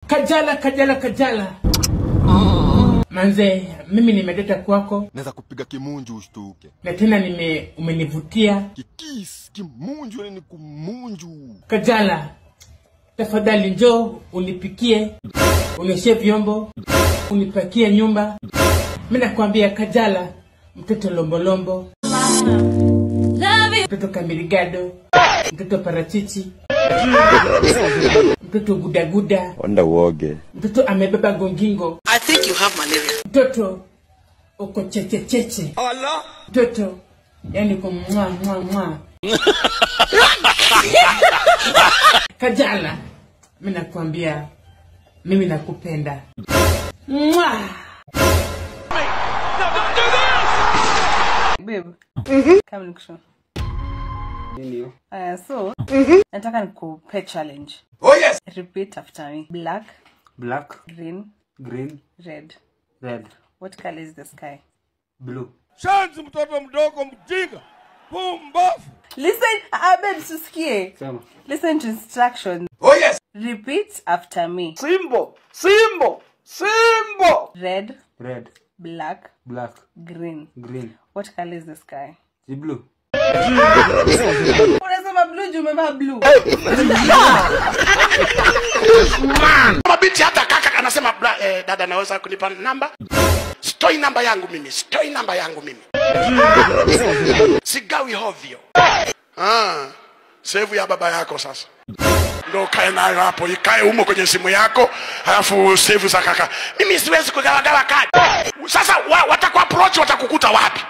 Kajala, Kajala, Kajala. Manze, mimi nimeleta kwako naweza kupiga kimunju ushtuke na tena nime umenivutia. kikis kimunju yani ni kumunju Kajala, tafadhali njoo unipikie, unioshe vyombo, unipakie nyumba. Mimi nakwambia Kajala, mtoto lombolombo, mtoto kamirigado, mtoto parachichi, mtoto gudaguda, onda uoge mtoto amebeba gongingo, I think you have malaria. mtoto uko chechecheche, mtoto yani uko mwa mwa mwa. Kajala, mimi nakwambia, mimi nakupenda mwa. babe kama nikusho Ndio. uh, so nataka nikupe challenge Oh yes. repeat after me black Black, green green, red red, what color is the sky blue. Shanzi mtoto mdogo mjinga. Pumbafu. listen uh, babe susikie Sema. listen to instructions Oh yes. repeat after me Simbo, Simbo, Simbo. red Red, black black, green green. what color is the sky Si blue. unasema blue juu umevaa blue mabinti hata kaka anasema bra, eh, dada naweza kunipa namba stoi namba yangu mimi stoi namba yangu mimi sigawi hovyo ah, sevu ya baba yako sasa ndo ukae nayo hapo ikae humo kwenye simu yako halafu sevu za kaka mimi siwezi kugawagawa kadi sasa wa, watakuaproach watakukuta wapi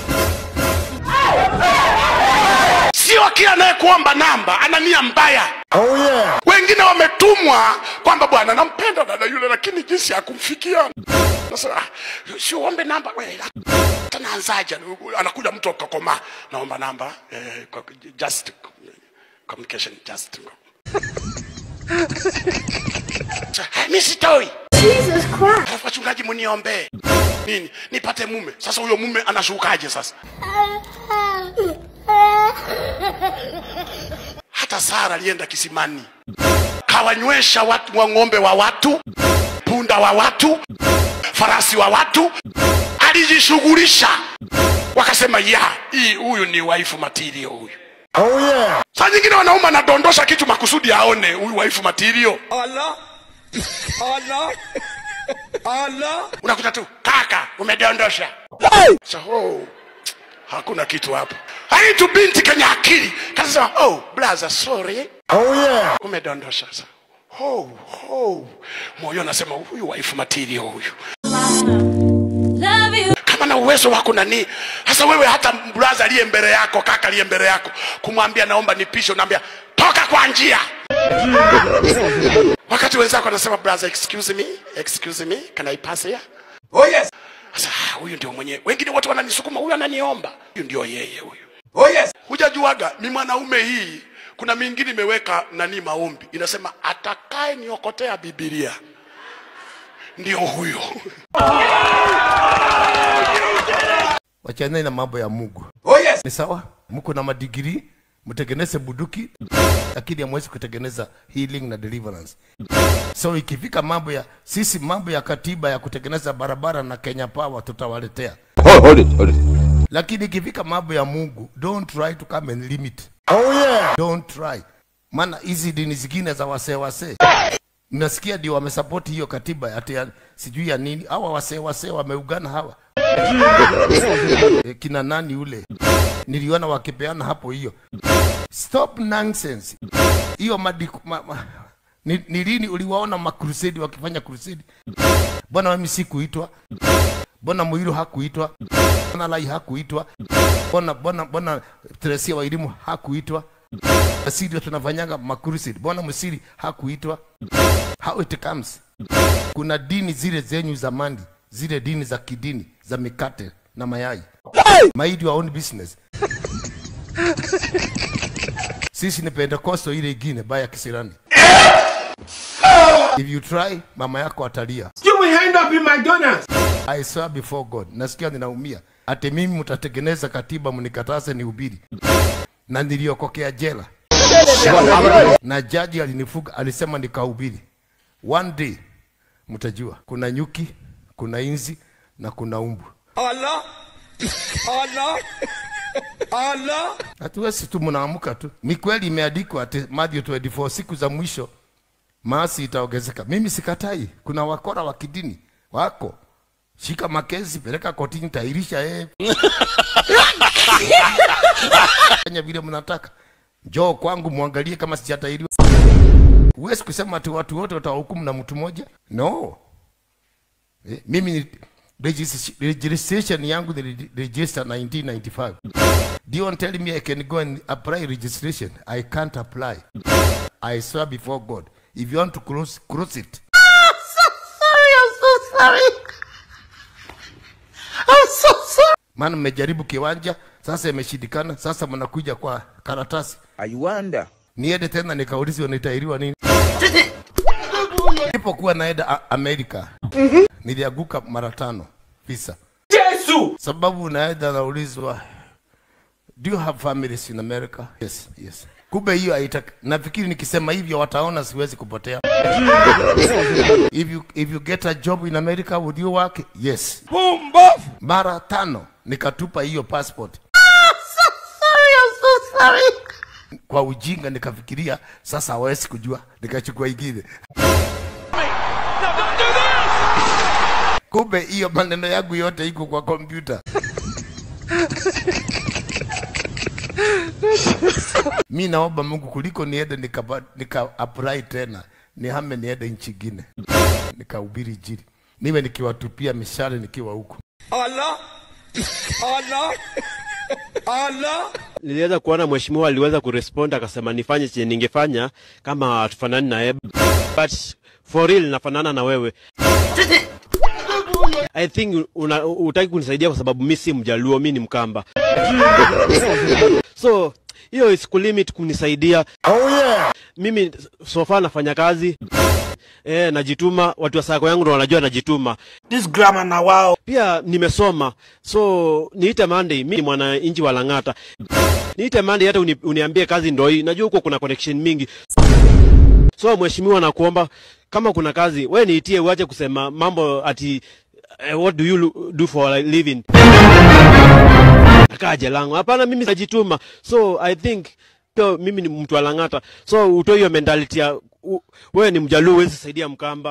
sio kila anayekuomba namba ana nia mbaya oh yeah wengine wametumwa kwamba bwana nampenda dada yule lakini jinsi ya kumfikia sasa ah, si uombe namba we, hata naanzaje anakuja mtu akakoma naomba namba eh, kwa- just communication just Sa- mi sitoi alafu wachungaji muniombee nini nipate mume sasa huyo mume anashukaje sasa hata sara alienda kisimani kawanywesha watu wa ng'ombe wa watu punda wa watu farasi wa watu alijishughulisha wakasema ya hii huyu ni waifu matirio huyu oh yeah saa nyingine wanaume anadondosha kitu makusudi aone huyu waifu matirio Allah. Allah. Allah. unakuta tu kaka umedondosha so, oh, hakuna kitu hapo haitu binti kenye akili kasema oh blaza sorry oh yeah umedondosha sa oh, oh. moyo anasema huyu waifu matirio huyu kama na uwezo wako nani sasa wewe hata braza aliye mbele yako kaka aliye mbele yako kumwambia naomba nipishe unaambia toka kwa njia wakati wenzako anasema braza excuse me excuse me can i pass here Oh yes. sasa ah, huyu ndio mwenyewe wengine wote wananisukuma huyu ananiomba huyu ndio yeye huyu Oh yes. hujajuaga mi mwanaume hii kuna mingine imeweka nani maombi inasema atakaye niokotea bibilia ndio huyo wachaneni na mambo ya Mungu. Oh yes. Ni sawa, mko na madigiri, mtengeneze buduki, lakini hamwezi kutengeneza healing na deliverance. So ikifika mambo ya sisi, mambo ya katiba ya kutengeneza barabara na Kenya Power tutawaletea, hold it hold it lakini ikifika mambo ya Mungu, don't try to come and limit, oh yeah don't try. Maana hizi dini zingine za wasee wasee nasikia ndio wamesapoti hiyo katiba ati ya, sijui ya nini. Hawa wasee wasee wameugana hawa e, kina nani ule niliona wakipeana hapo hiyo. Stop nonsense hiyo madiku, ma, ma, ni, ni lini uliwaona makrusedi wakifanya krusedi? Bwana mimi sikuitwa, Bwana Muiru hakuitwa, Bwana Lai hakuitwa, Bwana Bwana Bwana Teresia wa elimu hakuitwa. Sisi ndio tunafanyanga makrusedi. Bwana Musiri hakuitwa. How it comes. Kuna dini zile zenyu zamani, zile dini za kidini za mikate na mayai. Mind your own business. Sisi ni Pentecostal ile ingine baya kisirani. If you try, mama yako atalia. You will end up in McDonald's. I swear before God, nasikia ninaumia. Ati mimi mtatengeneza katiba mnikataze nihubiri, na niliokokea jela na jaji alinifuga, alisema nikahubiri. one day mtajua kuna nyuki kuna inzi na kuna umbu Allah. Allah. Allah. hatuwezi tu mnaamka tu ni kweli imeandikwa ati Matthew 24 siku za mwisho maasi itaongezeka mimi sikatai kuna wakora wa kidini wako shika makezi peleka kotini tairisha yeye fanya vile mnataka njoo kwangu mwangalie kama sijatairiwa huwezi kusema ati watu wote watawahukumu na mtu mmoja no eh, mimi ni regis- registration yangu ni register 1995 Don't tell me I can go and apply registration. I can't apply. I swear before God. If you want to cross, cross it. Maana mmejaribu kiwanja, sasa imeshindikana, sasa mnakuja kwa karatasi. I wonder. Niende tena nikaulizwe nitairiwa nini? Nilipokuwa naenda A- Amerika, nilianguka mara tano visa. Yesu. sababu unaenda naulizwa do you have families in america yes yes kumbe hiyo haitaki nafikiri nikisema hivyo wataona siwezi kupotea if you, if you get a job in america would you work yes Pumbafu. mara tano nikatupa hiyo passport kwa ujinga nikafikiria sasa hawezi kujua nikachukua ingine kumbe hiyo maneno yangu yote iko kwa kompyuta mi naomba mungu kuliko niende nika, nika apply tena nihame niende nchi ingine nikahubiri injili niwe nikiwatupia mishale nikiwa huko Allah. Allah. Allah. niliweza kuona mheshimiwa aliweza kurespond akasema nifanye chenye ningefanya kama hatufanani na yeye but for real nafanana na wewe I think una, utaki kunisaidia kwa sababu mi si mjaluo mi ni mkamba so hiyo isikulimit kunisaidia Oh yeah. mimi sofa nafanya kazi eh, najituma watu wa sako yangu ndo wanajua najituma This grammar na wao. pia nimesoma so niite Monday mi ni mwananchi wa Lang'ata niite Monday hata uni, uniambie kazi ndo hii najua huko kuna connection mingi so mheshimiwa nakuomba kama kuna kazi we niitie uache kusema mambo ati eh, what do you lo- do for a living nakaa jelango hapana mimi najituma so i think pia mimi ni mtu wa Lang'ata so utoe hiyo mentality ya u- wewe ni mjaluo huwezi saidia mkamba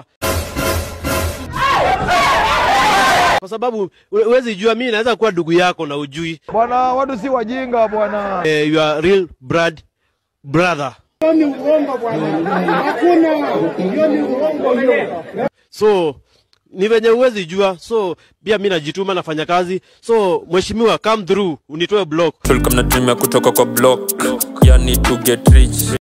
kwa sababu hu- huwezi jua mimi naweza kuwa ndugu yako na ujui Bwana, watu si wajinga bwana. eh, you are real blood brother so ni venye huwezi jua so pia mi najituma nafanya kazi so mheshimiwa come through unitoe block tulikuwa mnatumia kutoka kwa block yani to get rich